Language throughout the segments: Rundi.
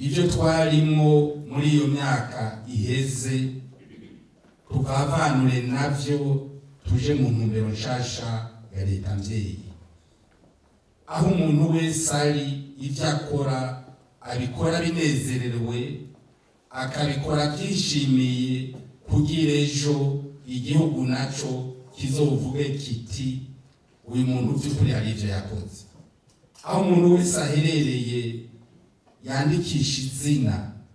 ibyo twarimwo muri iyo myaka iheze tukavanure navyo tuje mu ntumbero nshasha ya leta mvyeyi aho umuntu wese ari ivyo akora abikora binezerewe akabikora byishimiye kugira ejo igihugu naco kizovuge kiti uyu muntu by'ukuri hari ivyo yakoze aho umuntu wese aherereye yandikisha izina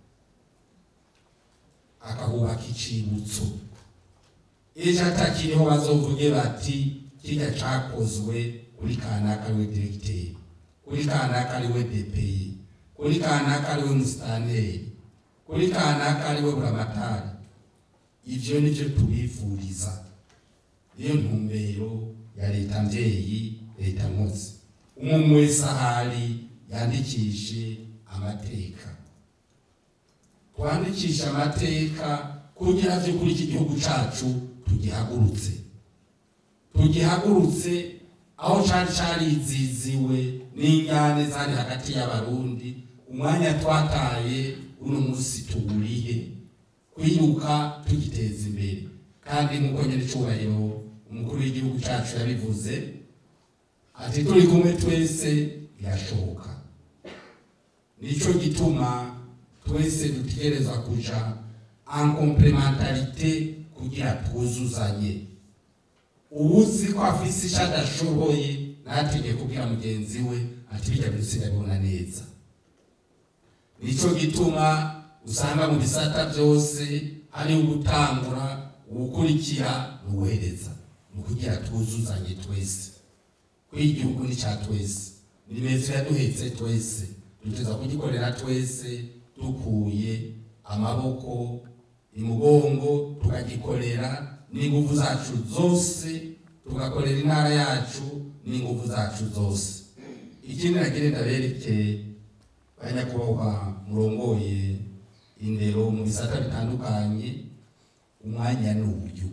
akahubaka icibutso ejo atakiriho bazovuge bati kirya cakozwe kuri kanaka ariwe diregiteri kuri kanaka ariwe depeye kuri kanaka ariwe musitaneri kuri kanaka ariwe buramatari ivyo nivyo tubifuriza niyo ntumbero ya leta mvyeyi leta nkozi umwe wese ahari yandikishe amateka twandikisha amateka kugira vyo kuri iki gihugu cacu tugihagurutse tugihagurutse aho cari cariziziwe n'injyane zari hagati y'abarundi umwanya twataye uno musi tuwurihe kwiruka tugiteza imbere kandi nk'uko nyene icubahiro umukuru w'igihugu cacu yabivuze ati turi kumwe twese birashoboka nico gituma twese dutegereza kuja en complementarité kugira twuzuzanye uwuzi ko afise ico adashoboye natinye kubwira mugenzi we ati bijya byose ndabibona neza nico gituma usanga mu bisata byose ari ugutangura ugukurikira n'uguhereza ni ukugira twuzuzanye twese ko igihugu ni cya twese ni meza yaduhetse twese duteza kugikorera twese dukuye amaboko imugongo tukagikorera n'ingufu zacu zose tugakorera intara yacu n'ingufu zacu zose ikindi nagire ndabereke banyakubahwa murongoye indero mu bisata bitandukanye umwanya ni uburyo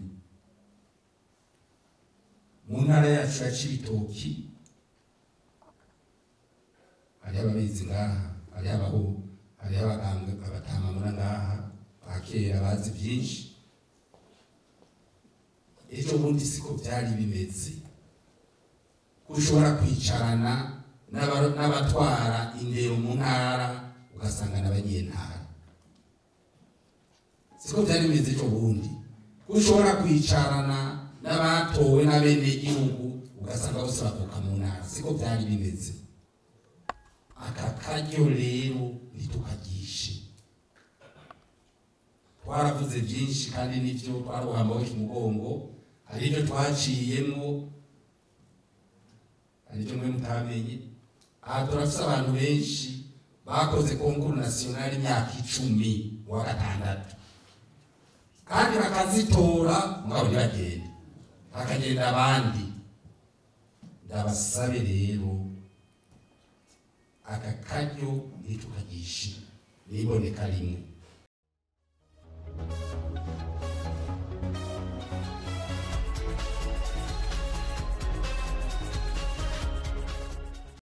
mu ntara yacu ya cibitoki hariho ababizi ngaha hariho abaho hariho abaganga abatamamura ngaha bakera bazi byinshi ejo bundi siko byari bimeze ushobora kwicarana n'aba- n'abatwara indero mu ntara ugasanga n'abanyentara siko byari bimeze ejo bundi ushobora kwicarana n'abatowe n'abenegihugu ugasanga bose bavuka mu ntara siko byari bimeze aka karyo rero ntitukagishe twaravuze byinshi kandi nibyo twaruhambaho ikimugongo hari ibyo twaciyemo hari ibyo mwe mutamenye aha turafise abantu benshi bakoze konkuru nasiyonali imyaka icumi mu wa gatandatu kandi bakazitora mugabo ntibagende hakagenda abandi ndabasabe rero aka karyo ntitukagishe niboneka rimwe